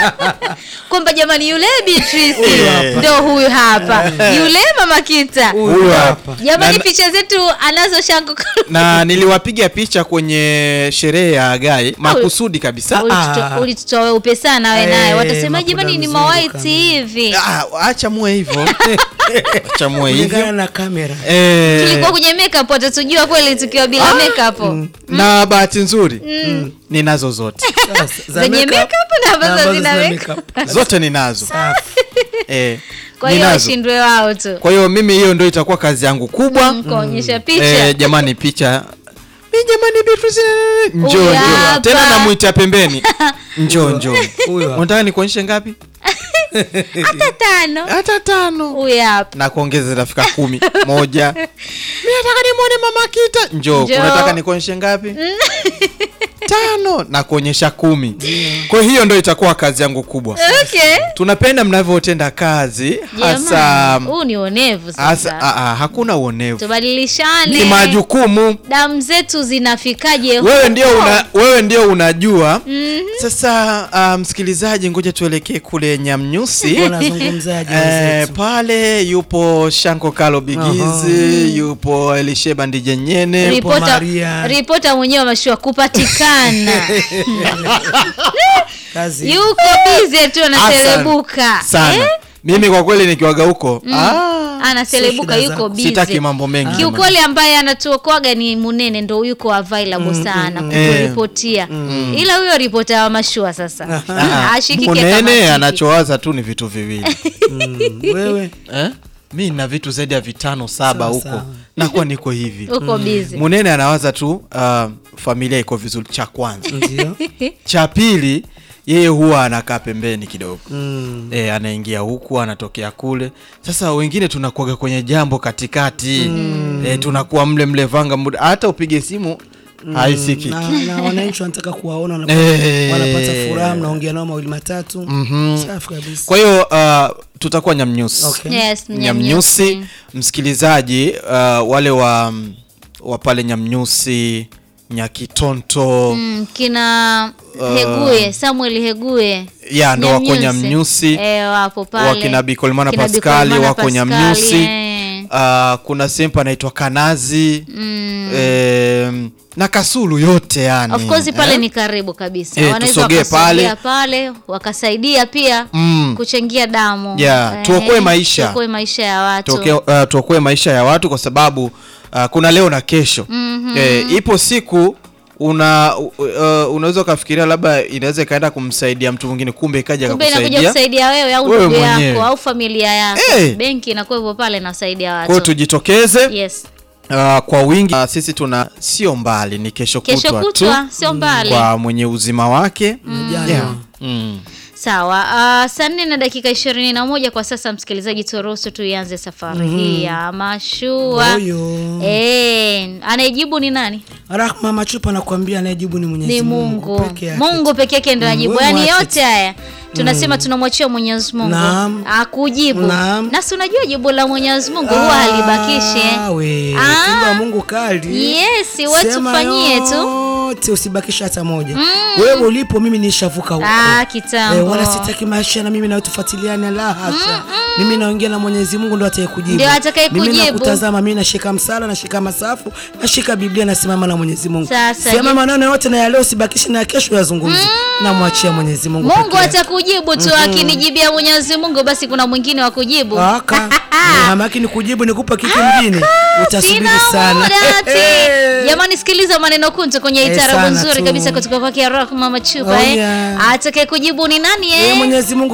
kwamba jamani yule Beatrice Huyu hapa. ndio huyu hapa yule mama kita Huyu hapa. jamani Na- picha zetu anazo shango na niliwapiga picha kwenye sherehe ya Agai makusudi kabisa. Ulituto- ulitutoa weupe sana we Eh, naye watasema makuda jamani ni mzungu mawaiti kama. hivi Ah, acha muwe hivyo, acha muwe kulingana hivyo na kamera eh, tulikuwa kwenye makeup watatujua kweli tukiwa bila makeup na bahati nzuri ninazo zote Sasa, za zenye makeup makeup na ambazo ambazo zina zina makeup makeup. zote ninazo Safi. eh, kwa hiyo ninazo. washindwe wao tu Kwa hiyo mimi hiyo ndio itakuwa kazi yangu kubwa kuonyesha picha eh, jamani picha mi jamani Beatrice njoo Huyu njoo hapa. tena namwita pembeni njoo njoo Huyu hapa. unataka nikuonyeshe ngapi hata tano hata tano huyu hapa na kuongeza zitafika kumi moja mi nataka nimwone mama kita njoo Njoo. unataka nikuonyeshe ngapi tano na kuonyesha kumi kwa hiyo ndo itakuwa kazi yangu kubwa okay tunapenda mnavyotenda kazi hasa jamani huu ni onevu hasa sasa a, a, hakuna uonevu ni tubadilishane majukumu damu zetu zinafikaje wewe huko? ndio una, wewe ndio unajua sasa uh, msikilizaji ngoja tuelekee kule nyamnyusi wanazungumzaji Eh, wenzetu pale yupo shanko kalo bigizi yupo elisheba ndijenyene Ripo ripota Maria. ripota mwenyewe mashua kupatikana kazi yuko bize tu anaselebuka sana Eh? mimi kwa kweli nikiwaga huko ah, anaselebuka Sio shida yuko zako. sitaki bize mambo mengi kiukweli ambaye anatuokwaga ni munene ndo yuko available sana kuturipotia ila huyo ripota wa mashua sasa Ah, ashikike kama munene kipi. anachowaza tu ni vitu viwili Mm, wewe eh? mi na vitu zaidi ya vitano saba Sawa, huko sawa. nakuwa niko hivi uko bize munene anawaza tu uh, familia iko vizuri cha kwanza ndio cha pili yeye huwa anakaa pembeni kidogo Mm. e, anaingia huku anatokea kule sasa wengine tunakuaga kwenye jambo katikati mm. e, tunakuwa mle mle vanga muda hata upige simu haisiki na, na wananchi wanataka kuwaona wanapata, Eh. wanapata furaha mnaongea nao mawili matatu safi kabisa kwa hiyo uh, tutakuwa nyamnyusi Okay. yes nyamnyusi mnyamnyusi msikilizaji uh, wale wa wa pale nyamnyusi nyakitonto Mm, kina hegue samuel hegue ya ndo wako nyamnyusi eh, wapo pale wakina bikolmana Kina paskali Bikolmana wako Paskali, nyamnyusi eh. uh, kuna sehemu anaitwa kanazi Mm. em, na kasulu yote yani of course pale eh? ni karibu kabisa Eh, wanaweza tusogee wakasogea pale wakasaidia pia Mm. kuchangia damu Yeah, Eh, tuokoe maisha. tuokoe maisha ya watu Tuoke- uh, tuokoe maisha ya watu kwa sababu uh, kuna leo na kesho Mhm. eh, ipo siku una uh, uh, unaweza ukafikiria labda inaweza ikaenda kumsaidia mtu mwingine kumbe ikaja kumbe inakuja kakusaidia kusaidia wewe au Wewe ndugu mwenyewe. yako au familia yako Eh. benki inakuwa hivyo pale inasaidia kwa hiyo watu tujitokeze yes uh, kwa wingi uh, sisi tuna sio mbali ni kesho kesho kutwa tu kutwa sio mbali kwa mwenye uzima wake Jana. yeah. mm. sawa uh, saa nne na dakika ishirini na moja kwa sasa msikilizaji turuhusu tuianze safari hii ya mashua Oyo. Eh, anayejibu ni nani Rahma Machupa anakuambia anayejibu ni Mwenyezi ni mungu peke yake. mungu peke yake ndo Mm, ajibu wewe yaani mwache yote haya tunasema tunamwachia mwenyezi mungu Naam. akujibu Naam. nasi unajua jibu la mwenyezi mungu huwa halibakishi eh. Ah, we, Ah. tumbo la Mungu kali. yes we Sema tufanyie tu yote usibakishe hata moja. Wewe ulipo mimi nishavuka huko. ah, Eh, kitambo wala sitaki maisha na mimi na wewe tufuatiliane la hasha. Mimi naongea na Mwenyezi Mungu ndo atakayekujibu. Ndio atakayekujibu. Mimi nakutazama mimi nashika msala, nashika masafu, nashika Biblia nasimama na Mwenyezi Mungu. Sasa, Sema je- maneno yote na ya leo usibakishe na ya kesho yazungumze. Namwachia Mwenyezi Mungu. mungu peke yake. atakujibu tu akinijibia mwenyezi mungu basi kuna mwingine wa kujibu Aka. Hamaki ni kujibu nikupa kitu mjini. Utasubiri Sina sana. muda ati. jamani sikiliza maneno kuntu kwenye Eh, itarabu sana nzuri tu. kabisa kutoka kwake rahma machupa Oh, eh. yeah. atakaye kujibu ni nani Wewe eh? Mwenyezi Mungu